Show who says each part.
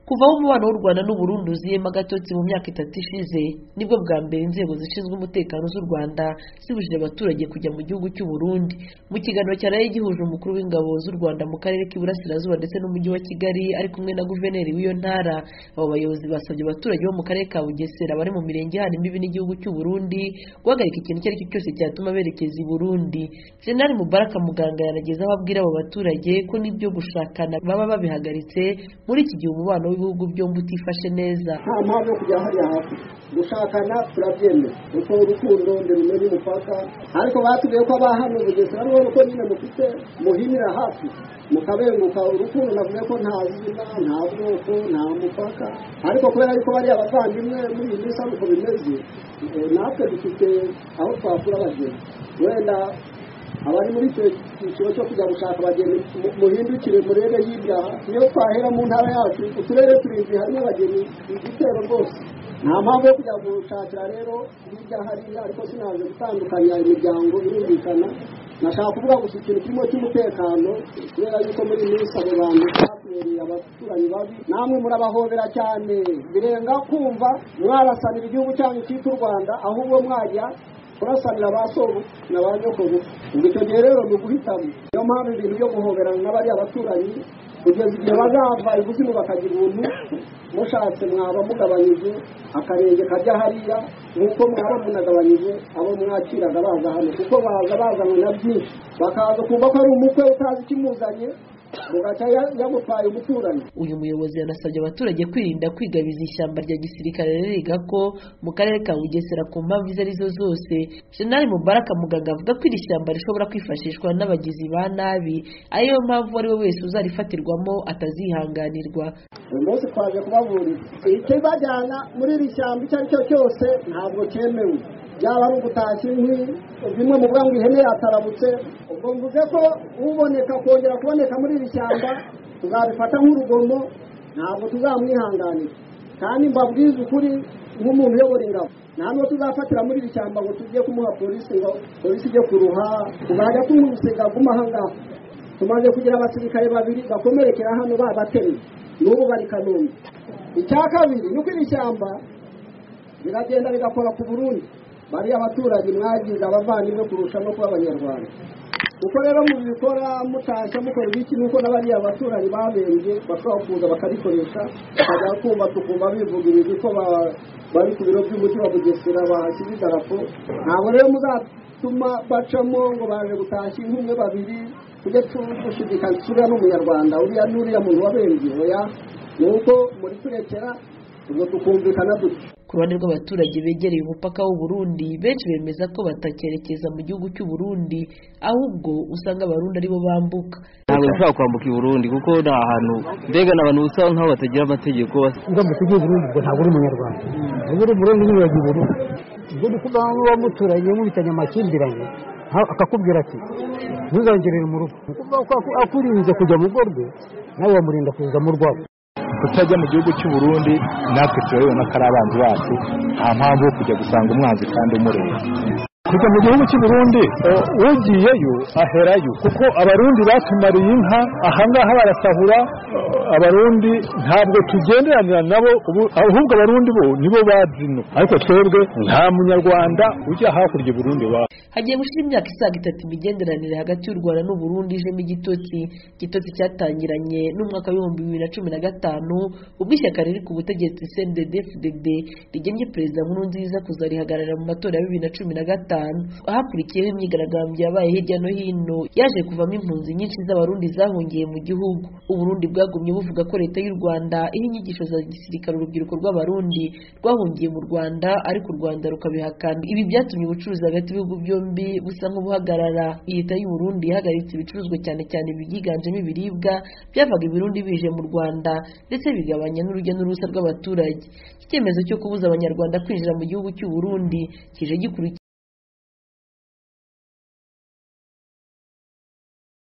Speaker 1: kuva aho umubano w'u Rwanda n'u Burundi uziyemo agatotsi mu myaka itatu ishize nibwo bwa mbere inzego zishinzwe umutekano z'u Rwanda zibujije abaturage kujya mu gihugu cy'u Burundi mu kiganiro cyaraye gihuje umukuru w'ingabo z'u Rwanda mu karere k'iburasirazuba ndetse n'umujyi wa Kigali ari kumwe na guverineri w'iyo ntara abo bayobozi basabye abaturage bo mu karere ka Bugesera bari mu mirenge ihana imbibi n'igihugu cy'u Burundi guhagarika ikintu icyo ari cyo cyose cyatuma berekeza i Burundi General Mubaraka Muganga yanageza aho abwira abo baturage ko n'ibyo gushakana baba babihagaritse muri iki gihe umubano w'ibihugu byombi utifashe neza
Speaker 2: nta mpamvu yo kujya hariya hafi gushakana turabyemera kuko urukundo ndirumenya umupaka ariko batubwiye ko abahano bugesera n'ubu ko nyine mufite muhinira hafi mukabenguka urukundo navuga ko nta zina nta bwoko nta mupaka ariko kubera yuko bariya bavandimwe muri iyi minsi ari uko bimeze eh, natwe dufite aho twakura abagenzi wenda abari muri icyo cyiciro cyo kujya gushaka abageni mu- muhindukire murebe hirya iyo twahera mu ntara yacu uturere turindwi harimo abageni igitero rwose nta mpamvu yo kujya gushakira rero hirya hariya ariko sinaje gutandukanya imiryango birumvikana nashaka kuvuga gusa ikintu kirimo cy'umutekano kubera yuko muri iyi minsi abo bantu batubereye abaturanyi babi namwe murabahobera cyane birenga kumva mwarasanira igihugu cyanyu cyitwa u rwanda ahubwo mwajya kurasanira ba na ba nyokuru ubwo icyo gihe rero ni uguhitamo niyo mpamvu ibintu byo guhoberana n'abari abaturanyi kugeza igihe bazava ikuzimu bakagira ubuntu mushatse mwaba mugabanyije akarenge kajya hariya nk'uko mwaba munagabanyije abo mwakiraga baza hano kuko baza bazanywe na byinshi bakaza kumva ko ari umukwe utazi ikimuzanye ugahita ya- yamupaye umuturanyi
Speaker 1: uyu muyobozi yanasabye abaturage kwirinda kwigabiza ishyamba rya gisirikare ririga ko mu karere ka bugesera ku mpamvu izo ari zo zose jenali mubaraka muganga avuga ko iri shyamba rishobora kwifashishwa n'abagizi ba nabi ariyo mpamvu uwo ari we wese uzarifatirwamo atazihanganirwa
Speaker 2: uyu munsi twaje kubaburira ikibajyana muri iri shyamba icyo ari cyo cyose ntabwo cyemewe byaba ari ugutashya inkwi bimwe mu ngo ihene yatarabutse ubwo mvuze ko uboneka kongera kuboneka muri iri shyamba tuzabifata nk'urugomo ntabwo tuzamwihanganira kandi mbabwize ukuri nk'umuntu uyobora ingabo nta n'uwo tuzafatira muri iri shyamba ngo tujye kumuha polisi ngo polisi ijye kuruha tuzajya tumusiga aguma aha ngaha tumaze kugira abasirikare babiri bakomerekera hano babatemye n'ubu bari kanombe icya kabiri ni uko iri shyamba biragenda bigakora ku burundi bariya abaturage mwagize abavandimwe kurusha no kuba abanyarwanda uko rero mubikora mutashya mukora ibiki nuko na bariya abaturanyi babembye bashobora kuza bakarikoresha bakajya kumva tukumva bivuga ibintu ko ba- bari ku biro by'umuti wa bugesera bahashyize idarapo ntabwo rero muzatuma bacamo ngo baje gutashya inkumi babiri tujye dushidikanya turiya ni umunyarwanda uriya n'uriya muntu wabembye oya ni uko muri turekera ubwo tukumvikana dutyo
Speaker 1: ku ruhande rw'abaturage begereye umupaka w'u Burundi benshi bemeza ko batakerekeza mu gihugu cy'u Burundi ahubwo usanga abarundi aribo bambuka
Speaker 3: ntabwo dushobora kwambuka i burundi kuko ni ahantu mbega ni abantu usa nk'aho batagira amategeko
Speaker 4: ugomba kujya i Burundi ubwo ntabwo uri umunyarwanda ubwo uri Burundi nyine wagiye i Burundi ubwo ndi kuvuga ngo uba muturanye mubitanye amakimbirane ha- akakubwira ati ntuzongerere mu rugo Ni ukuvuga ko aku- akurinze kujya mu rugo rwe nawe wamurinda kuza mu rwawe
Speaker 5: kutajya mu gihugu cy'u Burundi natwe turabibona ko ari abanzi bacu nta mpamvu yo kujya gusanga umwanzi kandi umureba kujya mu gihugu cy'u Burundi eh, ugiyeyo aherayo kuko abarundi batumariye inka ahangaha barasahura eh, abarundi ntabwo tugenderanira nabo ubu- ahubwo abarundi bo nibo bazino ariko twebwe nta munyarwanda ujya hakurya i Burundi wa
Speaker 1: hagiye gushira imyaka isaga itatu imigenderanire hagati y'u Rwanda n'u Burundi ijemo igitotsi igitotsi cyatangiranye n'umwaka w'ibihumbi bibiri na cumi na gatanu ubwo ishyaka riri ku butegetsi CNDD-FDD rigennye perezida Nkurunziza kuzarihagararira mu matora ya bibiri na cumi na gatanu ahakurikiyeho imyigaragambyo yabaye hirya no hino yaje kuvamo impunzi nyinshi z'abarundi zahungiye mu gihugu u Burundi bwagumye buvuga ko leta y'u Rwanda iha inyigisho za gisirikare urubyiruko rw'abarundi rwahungiye mu Rwanda ariko u Rwanda rukabihakana ibi byatumye ubucuruzi hagati y'ibihugu byombi busa nk'ubuhagarara leta y'u Burundi yahagaritse ibicuruzwa cyane cyane ibyiganjemo ibiribwa byavaga i Burundi bije mu Rwanda ndetse bigabanya n'urujya n'uruza rw'abaturage iki cyemezo cyo kubuza abanyarwanda kwinjira mu gihugu cy'u Burundi kije gikurikira